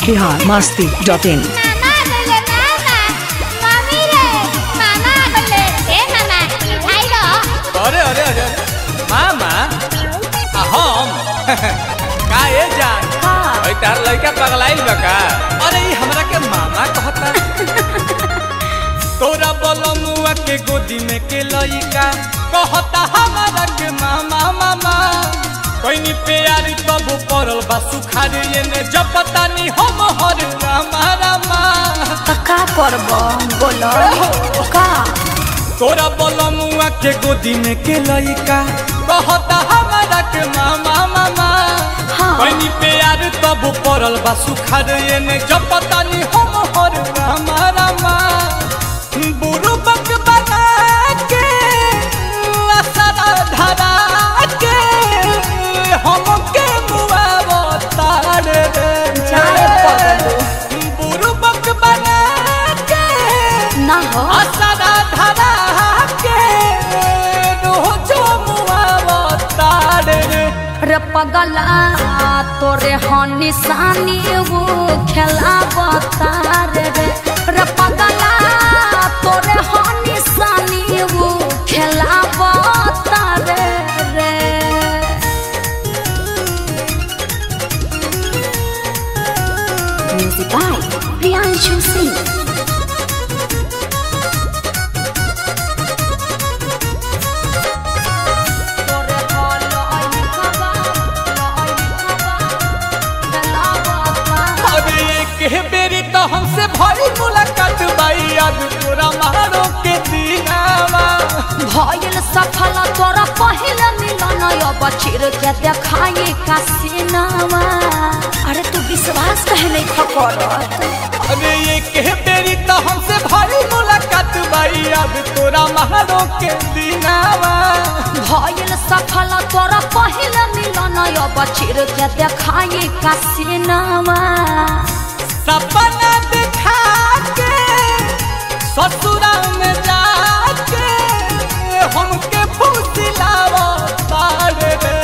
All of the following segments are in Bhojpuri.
बिहार मस्ती डॉट इन मामा गले मामा मम्मी रे मामा गले ए मामा मिठाई दो अरे अरे अरे मामा आ हम का ए जान ओइ तार लइका पगलाइल बा का अरे ई हमरा के मामा कहता तोरा बलमुआ के गोदी में के लइका कहता हमरा के मामा मामा कोइनी प्यारी तब पड़ल बा सुखार एने जपता नी हम हर रामा रामा त का करब बोलो का तोरा बलमुआ के गोदी में के लइका कहता हमरा के मामा मामा हाँ। बनी प्यार तब पड़ल बा सुखार एने जपता नी हम हर रामा रामा बुरु बक बना के असरा धरा के हम के मुआ तारे रे जाए पगलू बुरु बक बना के ना हो असरा धरा के रोजो मुआवतार रे रे पगला तोरे हो निशानी वो खेला बतार रे रे पगला तोरे हो निशानी वो खेला बतार रे म्यूजिक बाय प्रियांशु सिंह तोरे हो लई खबा लई खबा खेला बतार अरे एक बेरी तो हमसे भरी मुलाकात बाई आज तोरा मारो के दीनावा भइल सफल तोरा पहिल मिलन अब चिर के देखाई का सिनावा अरे तू विश्वास कहे नहीं खकर अरे एक बेरी तो हमसे भरी मुलाकात बाई आज तोरा मारो के दीनावा भइल सफल तोरा पहिल मिलन अब चिर के देखाई का सिनावा सपना दिखा के ससुरा में जाके हमके फुसिलावा तारे रे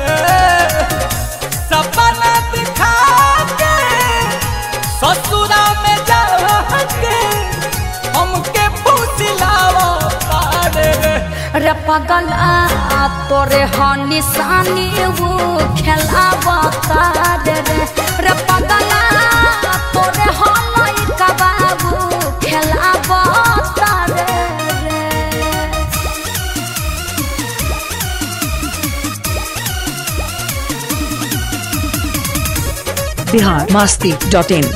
सपना दिखा के ससुरा में जाके हमके फुसिलावा तारे रे रे पगला तोरे हो निशानी वो खेला बतार रे रे पगला तोरे हो लइका बाबू खेला बतार रे बिहार मस्ती डॉट इन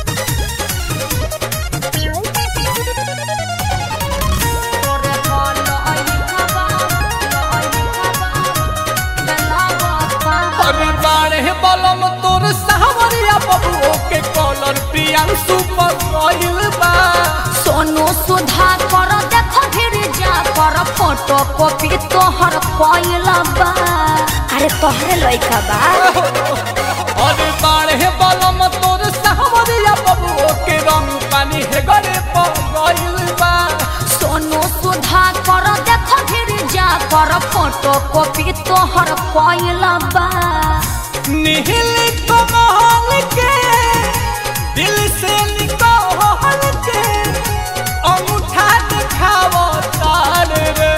तोरे हो लइका बाबू लइका बाबू खेला बतार अरे बाड़े बलम तोर सावरिया बबुओ के कॉलर प्रियांशु पर गइल बा सोनू सुधा कर देख फिर जा कर फोटो कॉपी तोहर कोइला बा अरे तोहरे लइका बा अरे बाड़े बलम तोर सावरिया बबुओ के रंग पानी हे गरे पर गइल बा सोनू सुधा कर देख फिर जा कर फोटो कॉपी तोहर कोइला बा निहिल कमल के दिल से निकल के अंगूठा दिखावो तार रे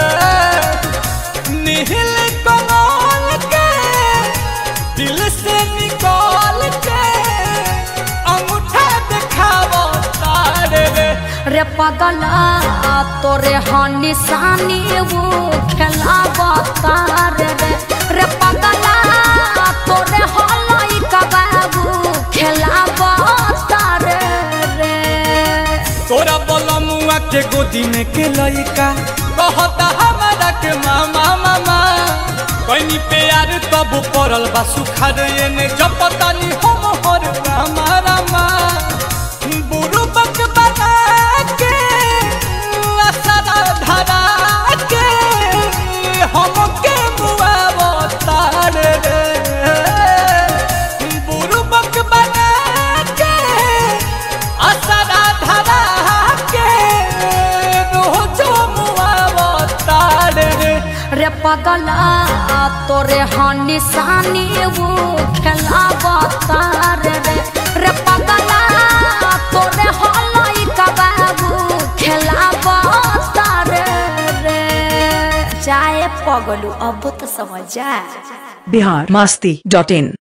निहिल कमल के दिल से निकल के अंगूठा दिखावो तार रे रे पगला तोरे हो निशानी वो खेला बतार रे रे पगला तोरे हो लइका बाबू खेला बतार रे तोरा बलमुआ के गोदी में के लइका कहता हमारा के मामा मामा कहीं प्यार तब पड़ल बा सुखार एने जपता नी हम हर रामा रामा बुरु बक बना के असरा धरा के हम के मुआवो तारे रे बुरु बक बना के असरा धरा के रोजो मुआवो तारे रे रे पगला तोरे हो निशानी वो खेला बतार रे रे पगला पगलू अब तो समझ जा बिहार मस्ती डॉट इन